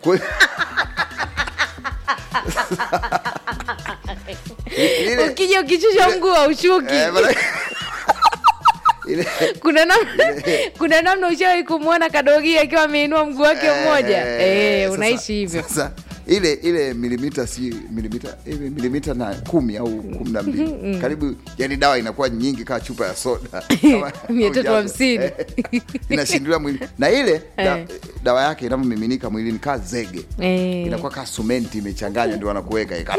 Kwa- Lile- ukija ukichusha mguu aushuki eh, maana- ile- kuna namna kuna namna ushawahi kumwona kadogi akiwa ameinua mguu wake mmoja eh, sasa- unaishi hivyo Sasa ile ile milimita si milimita ile milimita na kumi au kumi na mbili karibu, yani dawa inakuwa nyingi kama chupa ya soda Kama Mia tatu ujazo. hamsini. Eh, inashindilia mwili na ile da, Eh. dawa yake inavyomiminika mwilini kaa zege Eh. inakuwa kaa sumenti imechanganywa ndio wanakuweka ika-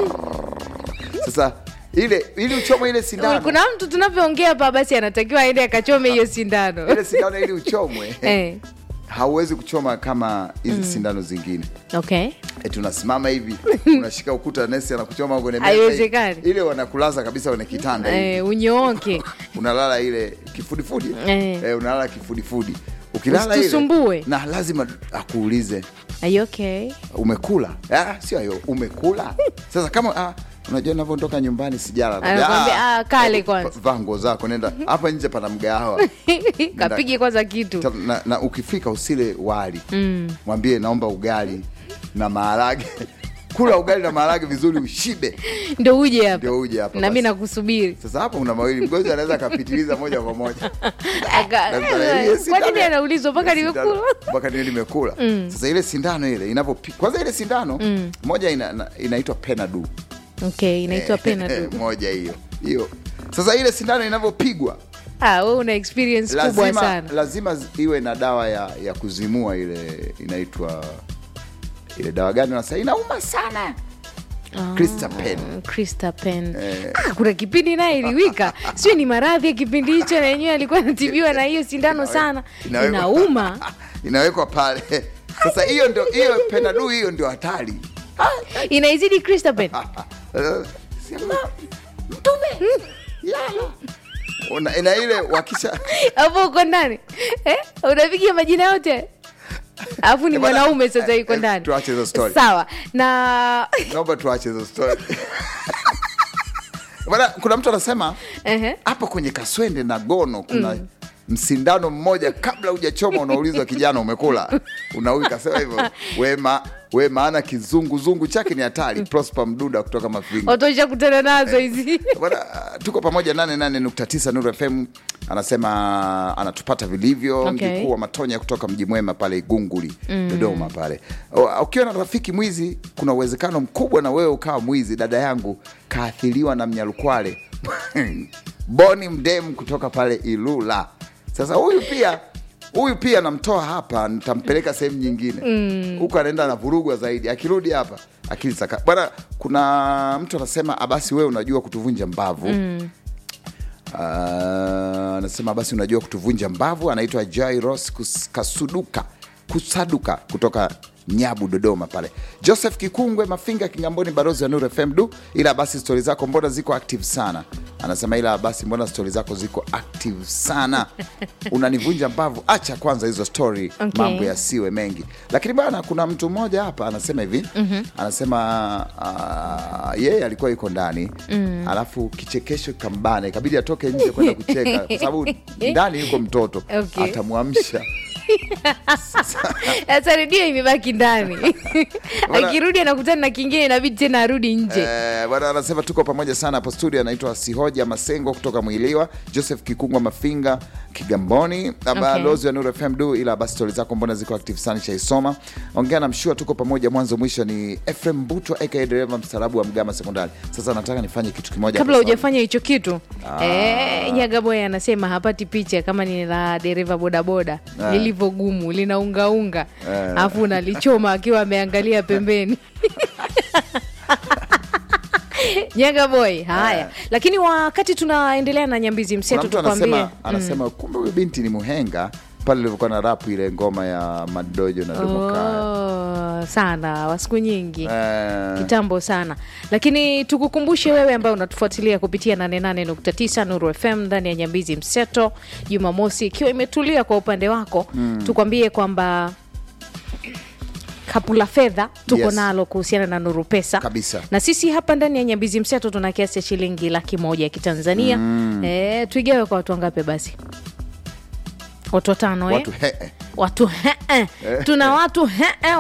sasa ile ili uchomwe ile sindano kuna mtu tunavyoongea hapa basi anatakiwa aende akachome hiyo sindano ile sindano ili uchomwe eh. hauwezi kuchoma kama hizi sindano zingine okay eti unasimama hivi unashika ukuta nesi anakuchoma kwenye meza hivi. Haiwezekani. ile wanakulaza kabisa kwenye kitanda hivi eh, unyooke unalala ile kifudifudi Eh. eh, unalala kifudifudi ukilala ile Usitusumbue. na lazima akuulize Are you okay umekula ah, sio hiyo umekula sasa kama ah, unajua navyotoka nyumbani sijala Anakuambia, "Ah, kale kwanza." vaa nguo zako nenda hapa nje pana mgahawa kapige kwanza kitu Ta- na, na ukifika usile wali mm. mwambie naomba ugali na maharage kula ugali na maharage vizuri ushibe ndo uje hapa ndio uje hapa na mi basi. nakusubiri sasa hapo una mawili mgonjwa anaweza akapitiliza moja kwa moja Aka- Daktari, ile kwa sindano- nini anaulizwa mpaka ile nimekula sindano- mpaka niwe nimekula sasa ile sindano ile inavyopi kwanza ile sindano moja ina, na- inaitwa penadu okay inaitwa penadu moja hiyo hiyo sasa ile sindano inavyopigwa ah, we una experience kubwa lazima, sana lazima zi- iwe na dawa ya, ya kuzimua ile inaitwa ile dawa gani nasa inauma sana Cristapen. Krista Pen. Ah, kuna kipindi naye iliwika sio ni maradhi ya kipindi hicho na yenyewe alikuwa anatibiwa na hiyo sindano sana Inawekwa- inauma inawekwa pale sasa hiyo ndio hiyo penadu hiyo ndio hatari inaizidi Krista Pen. Eh, sema, mtume lala Una- ina ile wakisha hapo uko ndani eh? unapiga majina yote alafu ni Eh, bwana, mwanaume sasa eh, yuko eh, ndani tuache hizo story. sawa na naomba tuache hizo story bwana kuna mtu anasema Ehe. hapo kwenye kaswende na gono kuna msindano mmoja kabla hujachoma unaulizwa kijana umekula unaui kasema hivyo wema we maana kizunguzungu chake ni hatari prosper mduda kutoka mafinga watosha kutana nazo hizi Bwana, tuko pamoja 88.9 Nuru FM anasema anatupata vilivyo Okay. mjukuu wa Matonya kutoka mji mwema pale Igunguli Dodoma pale. O, Ukiwa na rafiki mwizi, kuna uwezekano mkubwa na wewe ukawa mwizi. Dada yangu kaathiriwa na mnyalukwale Boni Mdem kutoka pale Ilula. Sasa huyu pia huyu pia namtoa hapa, nitampeleka sehemu nyingine huku, anaenda na vurugwa zaidi. Akirudi hapa akili saka bwana. Kuna mtu anasema abasi, wewe unajua kutuvunja mbavu Ah, anasema basi unajua kutuvunja mbavu. Anaitwa Jairos Kus- Kasuduka Kusaduka kutoka Nyabu, Dodoma pale. Joseph Kikungwe Mafinga Kingamboni, barozi wa Nuru FM. Du, ila basi stori zako mbona ziko active sana? Anasema ila basi mbona stori zako ziko active sana, unanivunja mbavu. Acha kwanza hizo stori, Okay. mambo yasiwe mengi. Lakini bana, kuna mtu mmoja hapa anasema hivi anasema ah, yeye alikuwa yuko ndani alafu kichekesho kambana, ikabidi atoke nje kwenda kucheka kwa sababu ndani yuko mtoto Okay. atamwamsha sasa redio imebaki ndani Bwana- akirudi anakutana na kingine inabidi tena arudi nje Eh, bwana anasema tuko pamoja sana hapo studio. Anaitwa Sihoja Masengo kutoka Mwiliwa, Joseph Kikungwa Mafinga Kigamboni, balozi wa Nuru FM du, ila basi stori zako mbona ziko active sana, shaisoma. Ongea na mshua, tuko pamoja mwanzo mwisho. Ni Efrem Butwa aka dereva mstaarabu wa Mgama Sekondari. Sasa nataka nifanye kitu kimoja kabla hapa hujafanya hicho kitu eh, nyagaboy anasema hapati picha kama ni la dereva bodaboda lilivyogumu linaungaunga alafu unalichoma akiwa ameangalia pembeni nyaga boy haya lakini wakati tunaendelea na nyambizi Kuna mseto mtu tukwambie anasema, anasema kumbe huyu binti ni muhenga pale ilivyokuwa na rapu ile ngoma ya Madojo na Domokaya. oh, sana wa siku nyingi Eh, kitambo sana lakini tukukumbushe wewe ambaye unatufuatilia kupitia 88.9 Nuru FM ndani ya Nyambizi Mseto, Jumamosi ikiwa imetulia kwa upande wako tukwambie kwamba kapu la fedha tuko Yes. nalo kuhusiana na Nuru Pesa Kabisa. na sisi hapa ndani ya Nyambizi Mseto tuna kiasi cha shilingi laki moja ya Kitanzania eh, tuigawe kwa watu wangapi basi? Watu watano eh? watu he, watu he, tuna watu he,